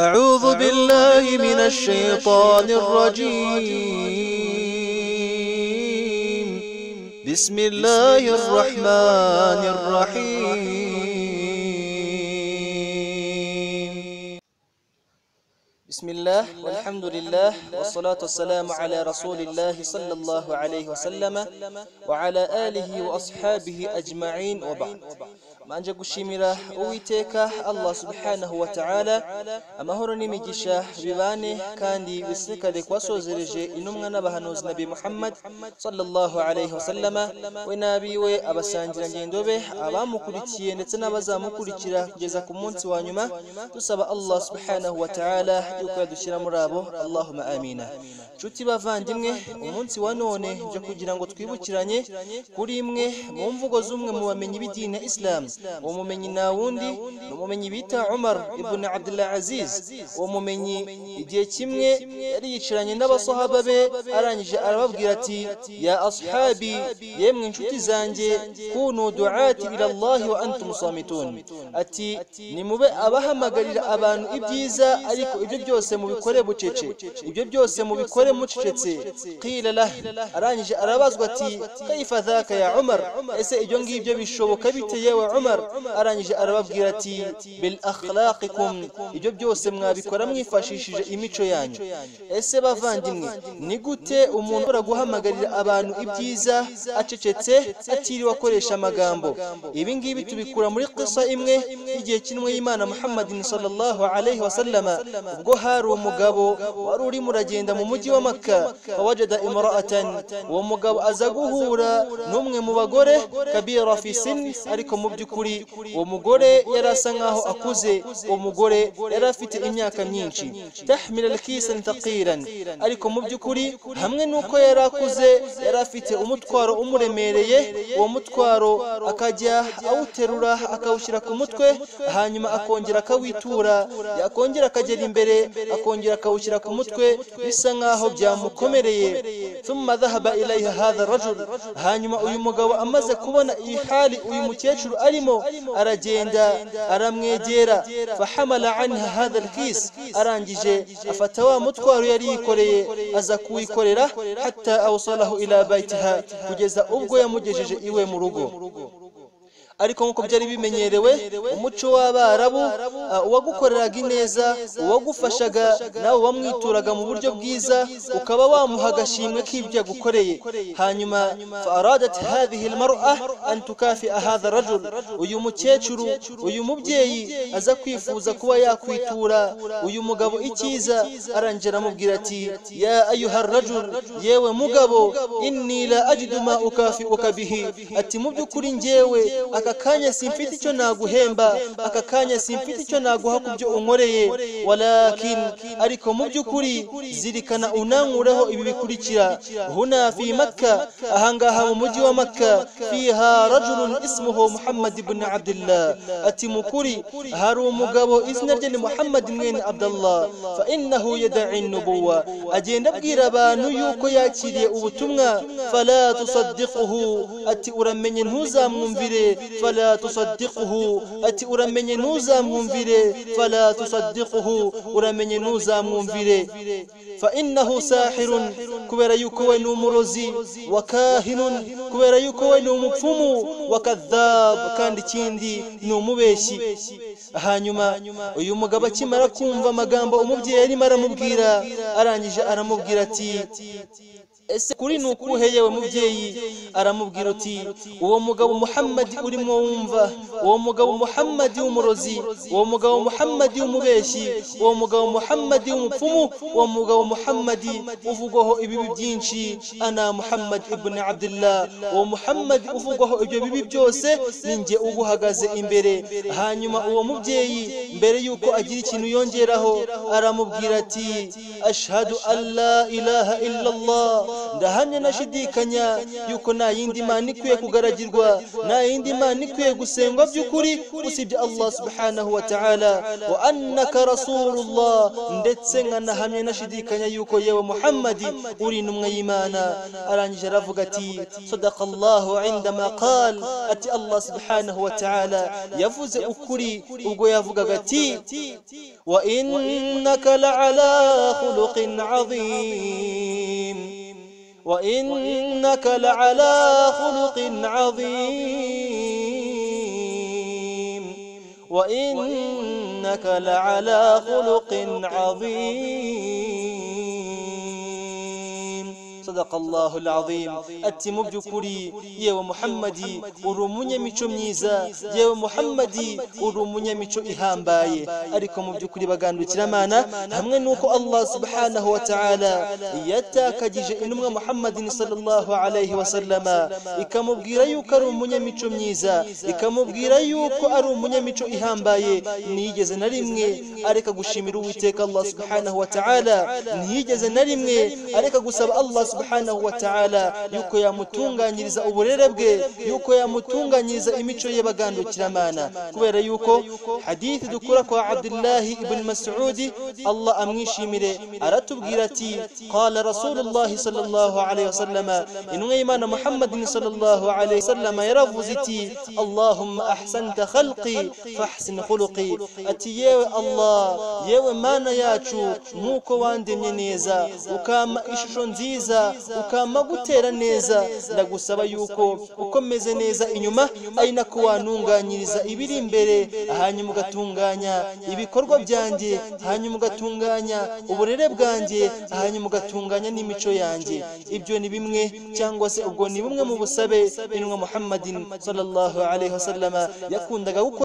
أعوذ بالله من الشيطان الرجيم بسم الله الرحمن الرحيم بسم الله والحمد لله والصلاة والسلام على رسول الله صلى الله عليه وسلم وعلى آله وأصحابه أجمعين وبعد manje gushimira uwiteka allah subhanahu wa ta'ala amahoro n'imigisha bibane kandi bisekare kwasozereje intumwa n'abahanuzi nabi muhammad sallallahu alaihi wasallama we n'abiwe abasangira ngendo be abamukurikiye ndetse n'abazamukurikira kugeza ku munsi wa nyuma dusaba allah subhanahu wa ta'ala yuko yadushyira muri abo allahumma amina nshuti bavandimwe umunsi wa none nje kugira ngo twibukiranye kuri imwe mu mvugo z'umwe mu bamenyi b'idini ya isilamu uwo mumenyi nta wundi ni umumenyi bita umar ibn abdullah aziz uwo mumenyi igihe kimwe yari yicaranye n'abasahaba be arangije arababwira ati ya ashabi yemwe inshuti zanjye kunu duati ila allahi wa antum samitun ati nimube abahamagarira abantu ibyiza ariko ibyo byose mubikore bucece ibyo byose mubikore mucecetse qila lah arangije arabazwa ati kaifa dhaka ya umar ese ibyo ngibyo bishoboka bite yewe umar arangije arababwira ati bil akhlaqikum ibyo byose mwabikora mwifashishije imico yanyu ese bavandimwe ni gute umuntu ashobora guhamagarira abantu ibyiza acecetse atiriwe akoresha amagambo ibi ngibi tubikura muri kisa imwe igihe kinwe y'imana muhammadin sallallahu alaihi wasallama ubwo hari umugabo wari urimo uragenda mu mujyi wa maka wajada imra'atan uwo mugabo aza guhura n'umwe mu bagore kabira fi sinni ariko mu by'ukuri uwo mugore yari asa nkaho akuze uwo mugore yari afite imyaka myinshi tahmil alkisan taqiran ariko mu by'ukuri hamwe n'uko yari akuze yari afite umutwaro umuremereye uwo mutwaro akajya awuterura akawushyira ku mutwe hanyuma akongera akawitura yakongera akagera imbere akongera akawushyira ku mutwe bisa nkaho byamukomereye thumma dhahaba ilayha hadha rajul hanyuma uyu mugabo amaze kubona iyi hali uyu mukecuru arimo aragenda aramwegera fahamala anha hadha alkis arangije afata wa mutwaro yari yikoreye aza kuwikorera hatta awsalahu ila baitiha kugeza ubwo yamugejeje iwe mu rugo ariko nk'uko byari bimenyerewe umuco w'abarabu uwagukoreraga ineza uwagufashaga nawe wamwituraga mu buryo bwiza ukaba wamuha agashimwe k'ibyo yagukoreye hanyuma faradat hadhihi almar'a an tukafi hadha rajul uyu mukecuru uyu mubyeyi aza kwifuza kuba yakwitura uyu mugabo icyiza arangira amubwira ati ya ayuha rajul yewe mugabo inni la ajidu ma ukafi ukabihi ati mu by'ukuri njyewe aka kanya simfite icyo naguhemba aka kanya simfite icyo naguha ku byo unkoreye walakin ariko mu by'ukuri zirikana unankureho ibi bikurikira huna fi makka ahangaha mu mujyi wa makka fiha rajulun ismuhu muhammad ibn abdullah ati mukuri hari umugabo izina rye ni muhammad mwene abdullah fa innahu yad'i nubuwa agenda abwira abantu yuko yakiriye ubutumwa fala tusaddiquhu ati uramenye ntuzamwumvire fala tusaddiquhu ati uramenye ntuzamwumvire fala tusaddiquhu uramenye ntuzamwumvire fa innahu sahirun kubera yuko we ni umurozi wa kahinun kubera yuko we ni umupfumu wa kadhab kandi ikindi ni umubeshyi hanyuma uyu mugabo akimara kumva amagambo umubyeyi arimo aramubwira arangije aramubwira ati ese kuri ni ukuhe yewe mubyeyi aramubwira uti uwo mugabo muhammadi urimo wumva uwo mugabo muhammadi w'umurozi uwo mugabo muhammadi w'umubeshyi uwo mugabo muhammadi w'umupfumu uwo mugabo muhammadi uvugwaho ibibi byinshi ana muhammadi ibn abdullah uwo muhammadi uvugwaho ibyo bibi byose ni njye ubuhagaze imbere hanyuma uwo mubyeyi mbere y'uko agira ikintu yongeraho aramubwira ati ashhadu alla ilaha illallah ndahamya nashidikanya yuko nta yindi mana ikwiye kugaragirwa nta yindi mana ikwiye gusengwa by'ukuri usibye allah subhanahu wa ta'ala wa annaka rasulullah ndetse nkanahamya nashidikanya yuko yewe muhammadi uri intumwa y'imana arangije aravuga ati sadakallahu indama qal ati allah subhanahu wa ta'ala yavuze ukuri ubwo yavugaga ati wa innaka la'ala khuluqin azim wa innaka la'ala khuluqin azim wa innaka la'ala khuluqin azim sadaqallahu alazim ati mu by'ukuri yewe muhammadi uri umunyamico myiza yewe muhammadi uri umunyamico ihambaye ariko mu by'ukuri bagandukira hamwe n'uko allah subhanahu wa ta'ala yatakagije intumwa muhammadin sallallahu alayhi wa sallama ikamubwira yuko ari umunyamico myiza ikamubwira yuko ari umunyamico ihambaye ntiyigeze na rimwe areka gushimira uwiteka allah subhanahu wa ta'ala ntiyigeze na rimwe areka gusaba allah subhanahu wa ta'ala yuko yamutunganyiriza uburere bwe yuko yamutunganyiriza imico ye bagandukira kubera yuko hadithi dukura kwa abdullahi ibn mas'udi allah amwishimire aratubwira ati qala rasulullah sallallahu alayhi wasallam inwe imana muhammadin sallallahu alayhi wasallam yaravuze iti allahumma ahsanta khalqi fahsin khuluqi ati yewe allah yewe mana yacu nkuko wandemye neza ukama ishusho nziza neza ukama gutera neza ndagusaba yuko ukomeze neza inyuma ari nako wanunganyiriza ibiri imbere hanyuma ugatunganya ibikorwa byanjye hanyuma ugatunganya uburere bwanjye hanyuma ugatunganya n'imico yanjye ibyo ni bimwe cyangwa se ubwo ni bumwe mu busabe intumwa muhammadin sallallahu alaihi wasallama yakundaga gukora